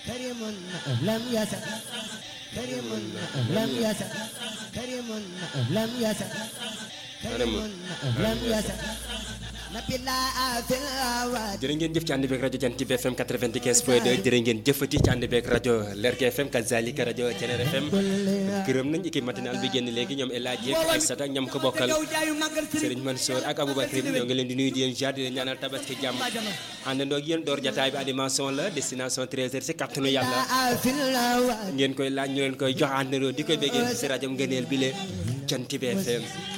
كريم لم يسأ كريم لم يسأ كريم لم يسأ كريم لم يسأ نبي الله في الأواد jërë ngeen jëf ci ànd beeg rajo Jant bi FM 95 point 2 jërë ngeen jëfati ci ànd beeg rajo Lergui FM kazalika rajo Thiéniere FM gërëm nañ équipe matinale bi génn léegi ñoom El Hadj ak Aïssata ak ñam ko bokkal Serigne Mansour ak Aboubacar ñoo ngi leen di nuyu di leen jaar di leen ñaanal tabaski jàmm àndandoo ak yéen door jataay bi animation la destination 13h si kàttanu yàlla في الأواد ngeen koy laaj ñu leen koy jox àndandoo di koy béggee si rajo ngëneel bi leen Jant bi FM